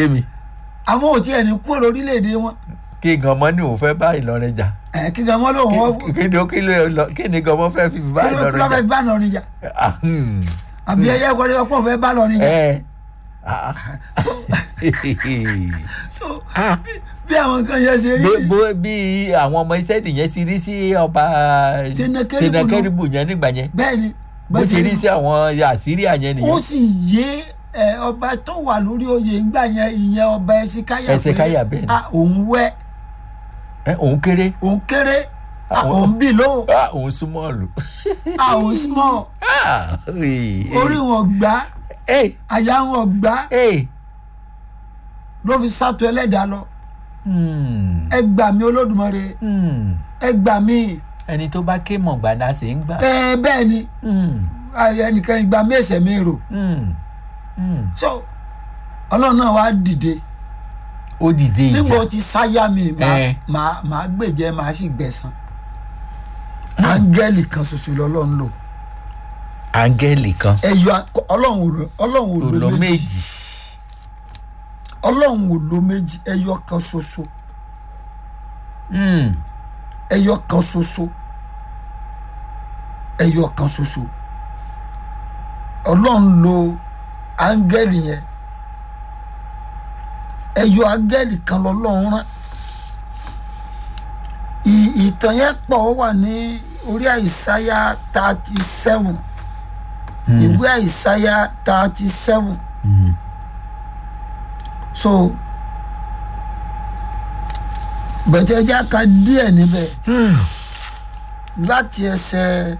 yé mi àwọn ò tiẹ̀ ní kúrò lórílẹ̀‐èdè wọn kí gànmọ́ ní òun fẹ́ bá ìlọrin jà ẹ̀ kí gan mọ́ lóun wọ́n Kí- kí ni ó- kí ló lọ- kí ni gànmọ́ fẹ́ fi bá kí ló ìlọrin lọ́fẹ́ jà bá lọ́rin jà Ah, hmm. àbí ẹyẹ kọ́ni ọpọ́ fẹ́ bá lọ́rin jà ẹ ah. so Ah. bí- bí àwọn kan yẹn ṣe rí Bí- bó- bí àwọn ọmọ iṣẹ́ nìyẹn ti rí sí ọba Senakeribu náà. senakeribu yẹn nígbà yẹn bẹ́ẹ̀ ni bó ṣe rí sí àwọn àsíríà yẹn ó nìyẹn sì yé ẹ, ọba tó wà lórí oyè ńgbà yẹn ìyẹn ọba ẹsìkáyà Hezekiah bẹ́ẹ̀ ni. a òun wẹ́ ẹ òun kéré òun kéré a Àwọn- òun bì lóhùn Ah, òun súnmọ́ lù. a òun small Ah, orí orí wọn gbá ẹ àyà wọn gbá ẹ ló fi sátọ ẹlẹ́dàá lọ Hmm, ẹ gbà mí olódùmarè hmm. ẹ gbà mí ẹni tó bá ké mọ̀ gbàdá sí ń gbà. ẹ bẹ́ẹ̀ ni Hmm, ayé ẹnìkan ìgbà mí ẹsẹ̀ mi rò hmm, hmm. so ọlọ́run náà wá dìde ó dìde nígbà ó ìjà ti sáyà mi màá Eh. màá màá gbèjẹ màá sì gbẹ̀san áńgẹ́lì kan ṣoṣo lọ́lọ́run lò áńgẹ́lì kan ẹ̀yọ akọ- ọlọ́run ò lò ọlọ́run ò tó lò lọ méjì méjì. ọlọ́run ò lò méjì ẹ̀yọ kan ṣoṣo Hmm, ẹ̀yọ kan ṣoṣo ẹ̀yọ kan ṣoṣo ọlọ́run lò áńgẹ́lì yẹn ẹ̀yọ áńgẹ́lì kan lọ́lọ́run rán ì- ìtàn yẹn pọ̀ ó wà ní orí àìsáyà thirty seven ìwé àìsáyà thirty seven hmm. so bẹ̀tẹ̀ ẹja ka díẹ̀ níbẹ̀ láti ẹsẹ̀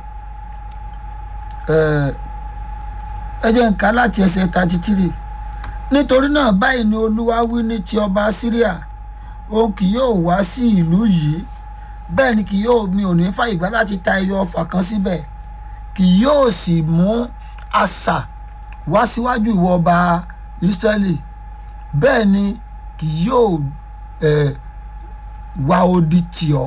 ẹ̀, ẹ jẹ́ n kà láti ẹsẹ̀ thirty three nítorí náà báyìí ni olúwa wí ní ti ọba syria òun kì yóò wá sí ìlú yìí bẹ́ẹ̀ ni kì yóò mi ò ní fàyè gbà láti ta ẹyọ ọfà kan síbẹ̀ kì yóò sì mú àṣà wá síwájú ìwọ ọba israẹli bẹ́ẹ̀ ni kì yóò ẹ̀ wá odi tì ọ́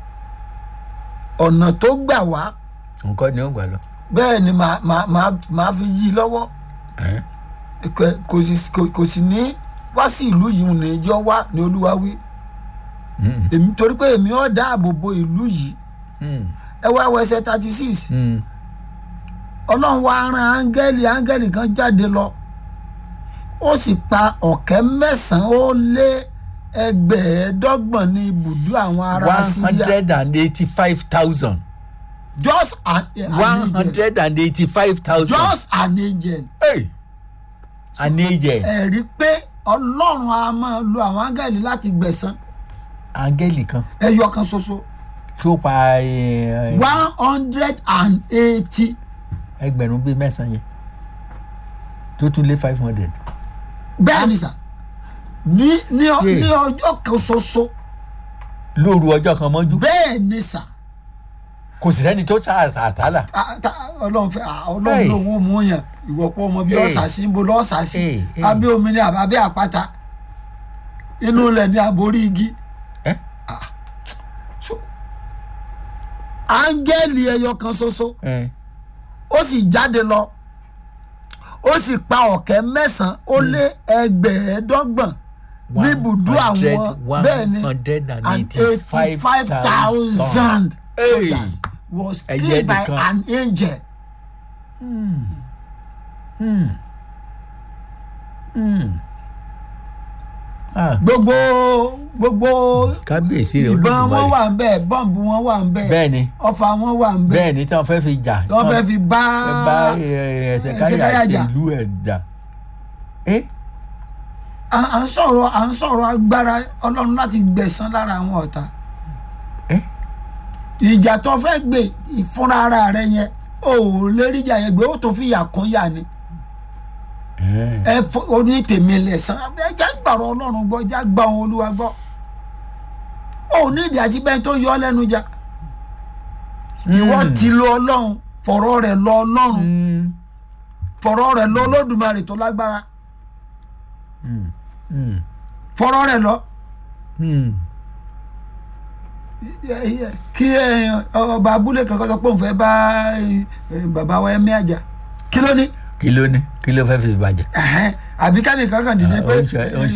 ọ̀nà tó gbà wá nǹkan ni ó gbà lọ. bẹ́ẹ̀ ni màá màá màá màá fi yí i lọ́wọ́ Eh? Kò- kò sì kò- kò sì ní wá sí ìlú yìí ní ìjọ wá ní olúwa wí Hmm, èmi torí pé èmi ọ̀ dáàbò bo ìlú yìí hmm, ẹ wá wọ ẹsẹ̀ thirty six hmm. ọlọ́run wá rán áńgẹ́lì áńgẹ́lì kan jáde lọ ó sì pa ọ̀kẹ́ mẹ́sàn-án ó lé ẹgbẹ̀ẹ́dọ́gbọ̀n ní ibùdó àwọn ará one síríà hundred and eighty-five thousand. just an, an one angel hundred and eighty-five thousand. just an angel Hey! an agent. ẹ̀rí pé ọlọ́run a máa lo àwọn áńgẹ́lì láti gbẹ̀san áńgẹ́lì kan ẹyọ kan ṣoṣo tó pa eh, one hundred and eighty ẹgbẹ̀rún bíi mẹ́sàn-án yẹn tó tún lé five hundred. bẹ́ẹ̀ ni sà ní ní ọ- Yeah. ní ọjọ́ kan ṣoṣo lóru ọjọ́ kan mọ́jú bẹ́ẹ̀ ni sà kò sì sẹ́ni tó ta àtàlà. Ah, ta- ọlọ́run fẹ́ ah, ọlọ́run Hey. lòun ò mú yàn ìwọ̀pọ̀ ọmọ bíi Hey. ọ̀sà sí níbo lọ́ọ̀sà sí Hey, hey. abẹ́ omi ni àbábẹ́ àpáta inú ilẹ̀ ni àborí igi Eh? Ah. So, áńgẹ́lì ẹyọ kan ṣoṣo Eh, ó sì jáde lọ ó sì pa ọ̀kẹ́ mẹ́sàn-án ó lé ẹgbẹ̀ẹ́dọ́gbọ̀n níbùdó àwọn bẹ́ẹ̀ ni one hundred and and eighty-five eighty-five thousand thousand. soldiers was Ẹyẹ killed by nìkan. an angel. gbogbo gbogbo kábíyèsí rẹ̀ ìbọn wọn olódùmarè wà ń bẹ bọ́ǹbù wọn wà ń bẹ bẹ́ẹ̀ ni ọfà wọn wà ń bẹ bẹ́ẹ̀ ni tí wọ́n fẹ́ fi jà wọ́n fẹ́ fi bá bá ẹsẹ̀ káyà Hezekiah àti jà. ìlú ẹ̀ jà. Eh? à à ń sọ̀rọ̀ à ń sọ̀rọ̀ agbára ọlọ́run láti gbẹ̀san lára àwọn ọ̀tá Eh? ìjà tó fẹ́ gbé ìfúnra ara rẹ yẹn o ò lè rí ìjà yẹn gbé ó tó fi yà kún yà ni Eh. ẹ fọ oní tèmi lẹ̀sán ẹ jẹ́ gbàrọ̀ ọlọ́run gbọ́ jẹ́ gbà wọn olúwa gbọ́ ó ní ìdí àti bẹ́ẹ̀ tó yọ ọ́ lẹ́nu jà ìwọ ti lo ọlọ́run fọ̀rọ̀ rẹ̀ lọ ọlọ́run Mm. fọ̀rọ̀ rẹ̀ lọ olódùmarè tó lágbára Mm. Mm. fọ̀rọ̀ rẹ̀ lọ Mm. kí ẹ, ọba abúlé kankan sọ pé òun fẹ́ bá ẹ, bàbá wa ẹ̀mí àjà kí ló ní kí ló ní kí ló fẹ́ fi bàjẹ́. Ẹ̀hẹ́n, àbí ká nìkan kan dìde Ah, pé ó ń ṣe- ó ń